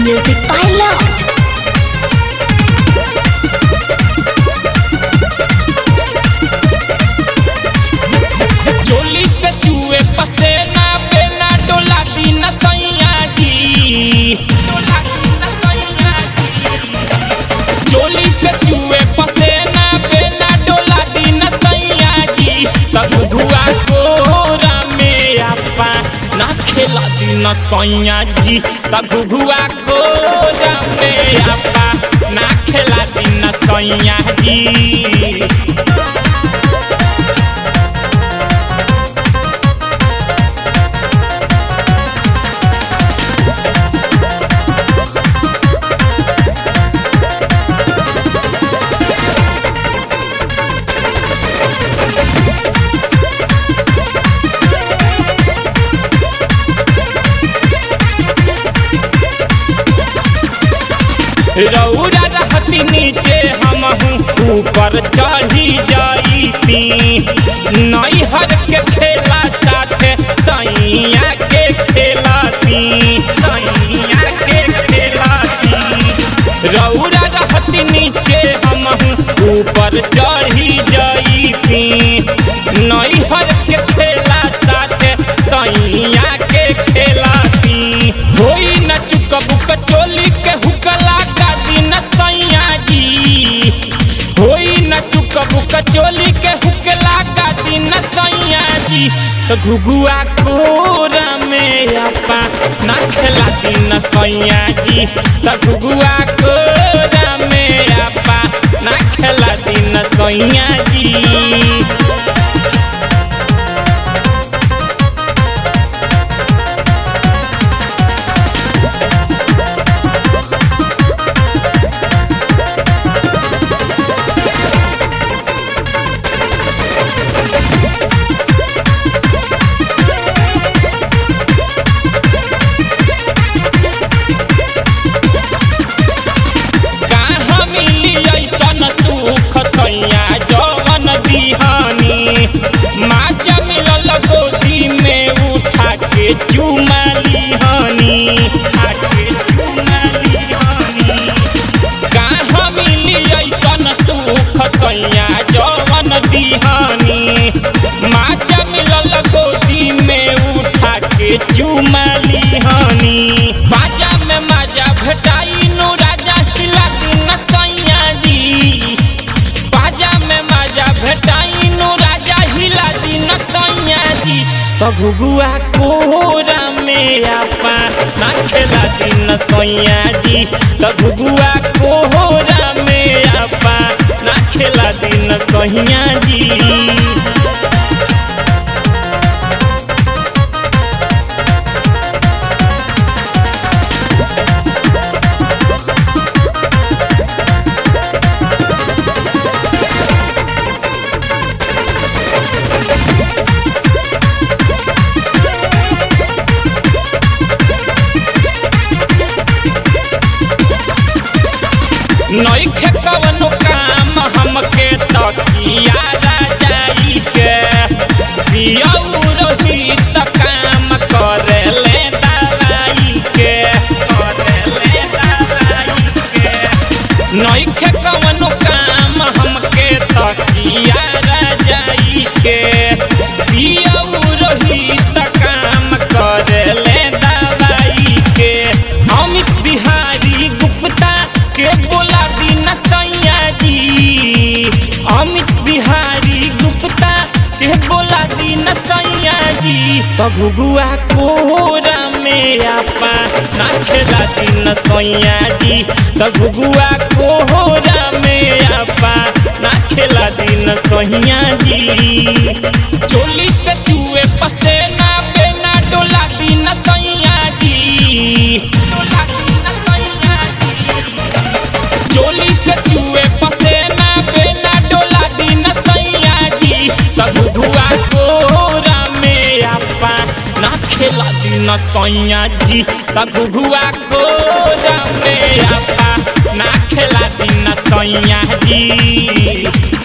Music by Love. चोली से चूहे पसेना बेना डोला दिन सैया जी डोला दिन सैया जी चोली से चूहे पसेना बेना डोला दिन सैया जी तब हुआ कोरा में आपा ना खेला दिन सैया जी तब हुआ कोरा में आपा ना खेला दिन सैया जी रौरा रहती नीचे हम ऊपर चढ़ी जाईती नैहर के खेला साथे सैया के खेलाती सैया के खेलाती रौरा रहती नीचे हम ऊपर चढ़ी जाईती नैहर के खेला साथे सैया के खेलाती होई न चुकबू कचोली के हुकला का दिन सैया जी होई न चुकबू कचोली के हुकला का दिन सैया जी तो घुगुआ कोरा में अपा ना खेला दिन सैया जी तो घुगुआ कोरा में अपा ना खेला दिन सैया जी कहाँ मिली ऐसन सुख सैया जवन दिहानी माजा मिलल गोदी में उठा के चुमा लिहानी उठा के चुमा लिहानी कहाँ मिली ऐसन सुख सैया जवन दिहानी माजा मिलल गोदी में उठा के चुमा लिहानी बाजा में माजा भेटाई नु राजा हिला दिन सैया जी बाजा में माजा भेटाई नु राजा हिला दिन सैया जी तो घुगुआ कोरा में आपा ना खेला दिन सैया जी तो घुगुआ कोरा में आपा ना खेला दिन सैया जी नइखे कवनो काम हमके तकिया राजाई के पियऊ रोहित काम करेले दवाई के करेले दवाई के नइखे कवनो काम हमके तकिया राजाई के पियऊ रोहित काम करेले दवाई के अमित बिहारी गुप्ता के बोला दिन सैया जी अमित बिहारी गुप्ता के बोला दिन सैया जी तो घुगुआ कोरा में आपा ना खेला दिन सैया जी तो घुगुआ कोरा में आपा ना खेला दिन सैया जी चोली से चूहे पसेना बेना डोला दिन सैया जी डोला दिन सैया जी चोली से चूहे पसेना बेना डोला दिन सैया जी तब धुआ कोरा में आपा ना खेला दिन सैया जी तब धुआ कोरा में आपा ना खेला दिन सैया जी